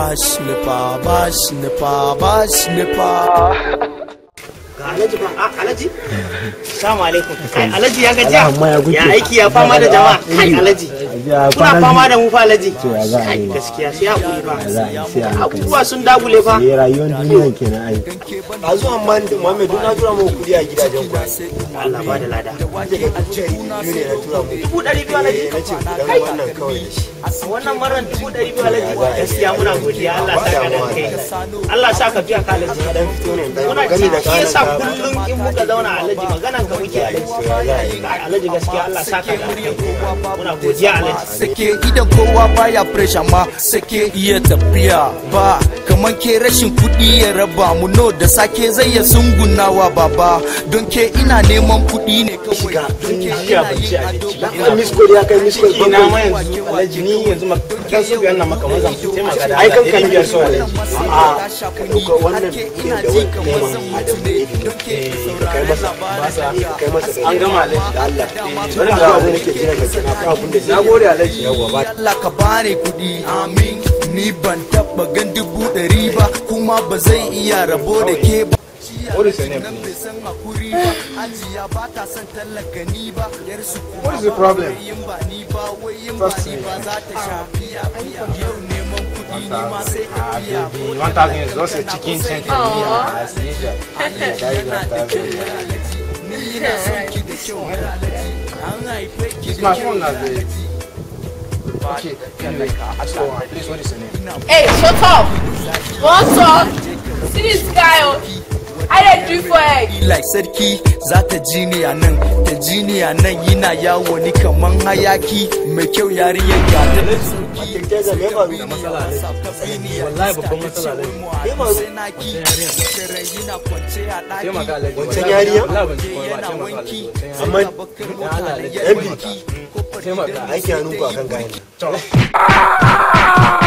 bash nifa bash nifa bash nifa ga alhaji ba a alhaji salamu alaikum kai alhaji ya gajiya Allahumma ya guce. ya aiki ya fama da jama'a kai alhaji Ya kuna kwana fama da mu fa alhaji ya za a kai yi. gaskiya sai hakuri ba za a yi sai a hankali. abubuwa sun dagule fa Eh rayuwar duniya kenan ai. a zuwa man Muhammad duk na tura mu kudi a gidajen ku Allah ba da lada daga kuce biyu ne na tura mu dubu ɗari biyu alhaji na ce kudan wannan kawai da shi wannan maran dubu ɗari biyu alhaji gaskiya muna godiya Allah sa ka da kai Allah sa ka biya ka alhaji dan fito ne dan muna gani da shi kayan yasa ka kullum in muka zauna alhaji maganan ka muke alhaji Kai, alhaji gaskiya Allah sa ka da kai muna godiya alhaji sake idan kowa baya fresh amma sake iya tafiya ba kaman ke rashin kuɗi ya raba mu no da sake zai ya sungunawa baba don ke ina neman kuɗi ne kawai don ke jiya ina bacci yin a ado jiki. dan miss call ya kai miss call ina ma bakwai yanzu alhaji ni yanzu ma kan su biyan nan maka mazan su taimaka da ai kan kan biyar biyar so so alhaji a wannan ina da ji wani kamar neman zan adam mutu ne don ke kai masa kai masa an gama alhaji da Allah bari ga abin da ke jira ka kana ka abin da na gode alhaji yawa ba Allah ka bani kuɗi amin ni ban taɓa gan dubu ɗari ba kuma ba zai iya rabo da ke ba What is your name, Nan bai please? san hakuri ba ajiya ba ta son tallaka ni ba yar su kuma What is the problem? wai yin ba ni ba wai yin ba First ni name. ba za ta sha fiya fiya yau neman kuɗi ni ma sai ka Ah, biya baby, 1,000 is just a chicken cent for me. ah, as usual. Yeah, that is 1,000. ni ina son ki da kyau har alaji an haife ki It's da my kyau phone now, babe. Okay, can like, uh, ask for one. Please, what is your name? Hey, shut up! One talk. See this guy, oh. I dey do for egg. like sarki za ta ji ni a nan ta ji ni a nan yana yawo ni kaman hayaki mai kyau yariyar ga ta da sauki Jaza me faru wallahi babban matsala alhaji Taimaka, Alhaji. Wancan yariya? Wallahi ban ci komai ba, taimaka, Alhaji. amma Allah, Alhaji. yan bi Taimaka. aiki hannunku akan gayan